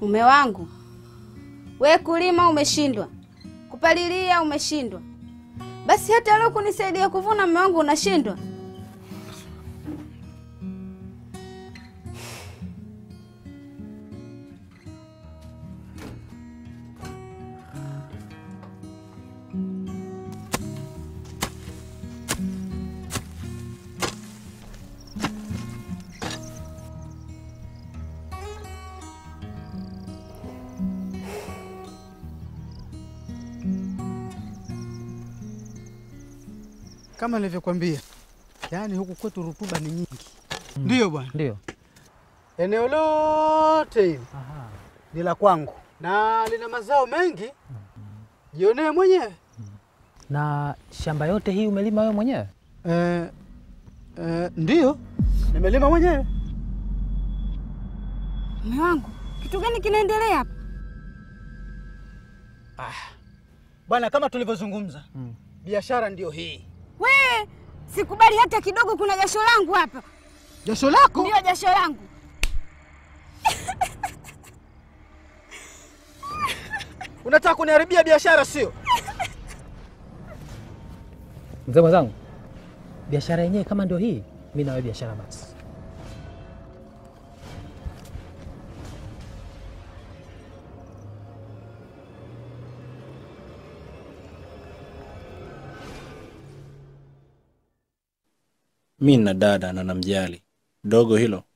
Mume wangu, we kulima umeshindwa, kupalilia umeshindwa, basi hata leo kunisaidia kuvuna mume wangu unashindwa. Kama nilivyokuambia, yaani huku kwetu rutuba ni nyingi. Ndiyo bwana, Ndio. eneo lote hili ni la kwangu na lina mazao mengi. Jionee mwenyewe. Na shamba yote hii umelima wewe mwenyewe? Eh, eh, ndiyo nimelima mwenyewe. Mume wangu, kitu gani kinaendelea hapa? Bwana, kama tulivyozungumza, biashara ndiyo hii. We, sikubali hata kidogo, kuna jasho langu hapa. Jasho lako Ndio jasho langu. unataka kuniharibia biashara, sio? Mzee mwenzangu, biashara yenyewe kama ndio hii, mi nawe biashara basi. Mi na dada na namjali dogo hilo